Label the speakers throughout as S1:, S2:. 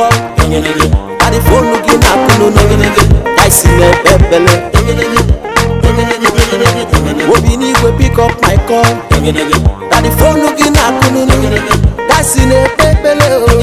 S1: call adị fonu gị na-akụ n'oge ka isi na-ekpe ekpele obi n'igwe pick up my call adị fonu gị na-akụ n'oge ka isi na-ekpe ekpele o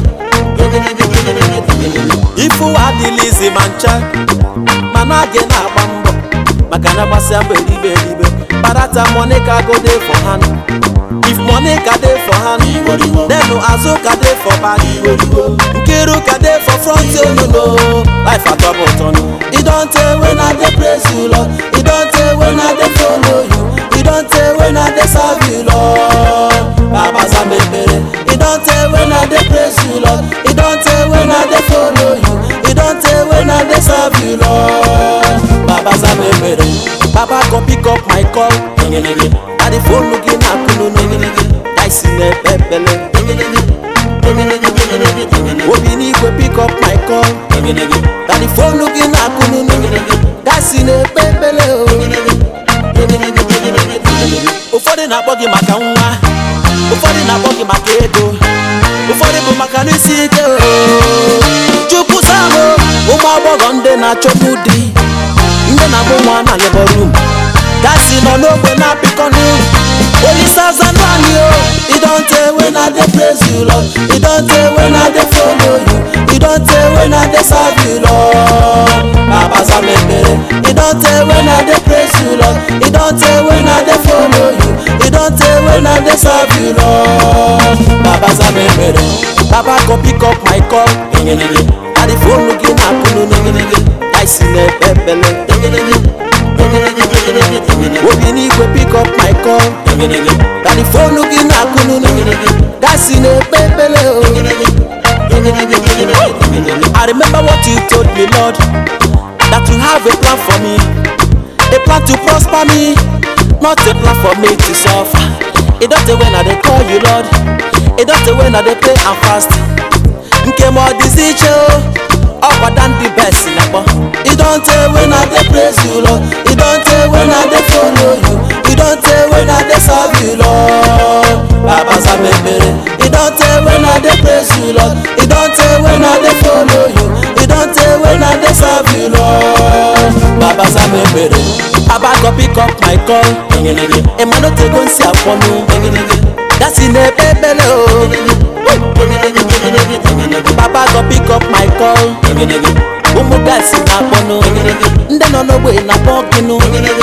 S1: ifu adịlizi ma ncha mana gị na-agba mbọ maka na gbasịa mbọ eribe eribe parata money ka go dey for hand if money ka dey for hand then azụ ka dey for back nkiru ka dey for front onono life atọbụ ụtọ e don tey when i dey praise you lord e don tey when i dey follow you e don tey when i dey serve you lord baba zam ekpere e don tey when i dey praise you lord e don tey when i dey follow you e don tey when i dey serve you lord baba zam ekpere baba go pick up my call adị fonu gị na-akụ n'oge ka isi na-ekpe ekpele obi n'igwe pick up my call adị fonu gị na-akụ n'oge ka isi na-ekpe ekpele o ụfọdụ na-akpọ gị maka nwa ụfọdụ na-akpọ gị maka ego ụfọdụ bụ maka n'isi ike o chukwu samụ ụmụ agbọghọ ndị na-achọgbu di ndị na-amụ nwa na labor room gasi nọ n'ogbe na-apịkọnụ olise azanụ anyị o e don tey when i dey praise you lord e don tey when i dey follow you e don tey when i dey serve you lord baba zam ekpere e don tey when i dey praise you lord e don tey when i dey follow you e don tey when i dey serve you lord baba zam ekpere baba go pick up my call adị fonu gị na-akụ n'oge ka isi na-ekpe ekpele obi n'igwe pick up my call adị fonu gị na-akụ n'oge ka isi na-ekpe ekpele o I remember what you told me, Lord, that you have a plan for me, a plan to prosper me, not a plan for me to suffer. It don't say when I dey call you, Lord, it don't say when I dey pray and fast. Nke ma ọ dịzi iche o, ọ kwada ndị best na-akpọ. It don't say when I dey praise you, Lord, it don't say when I dey follow you, it don't say when I dey serve you, Lord. Baba zam ekpere. It don't say when I dey praise you, Lord. It don't say when I dey follow you. It don't say when I dey serve you, Lord. Baba zam ekpere. Baba go pick up my call. Emmanuel tego nsi akwọnụ. Gasi na-ekpe ekpele o. Baba go pick up my call. Ụmụ gasi na-akpọnụ. Ndị nọ n'ogbe na-akpọ gịnụ.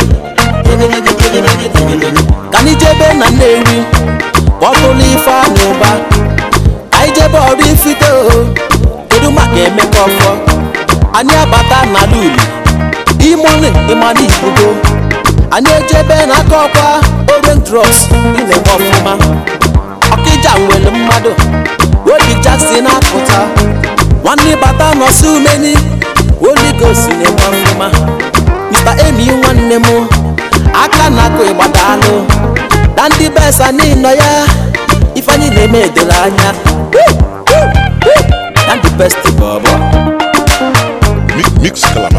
S1: Ka anyị jebe na Nnewi. kpọtụlụ ife anyị ụba anyị jebe ọrụ ifite o kedu maka emeka ọfọ anyị abata n'ala uli imoli ịmana ibugo anyị ejebe n'aka ọkwa oren drugs ị na-eme ọfụma ọkịja nwere mmadụ obi jackson apụta nwanne bata nọsi umeni oligosi na-eme ọfụma mr emi nwanne m aka na-akụ ịgbadalụ na ndị besa n'ịnọ ya ifeanyị na-eme edoro anya na ndị best bọbọ
S2: Mi- Mix Club.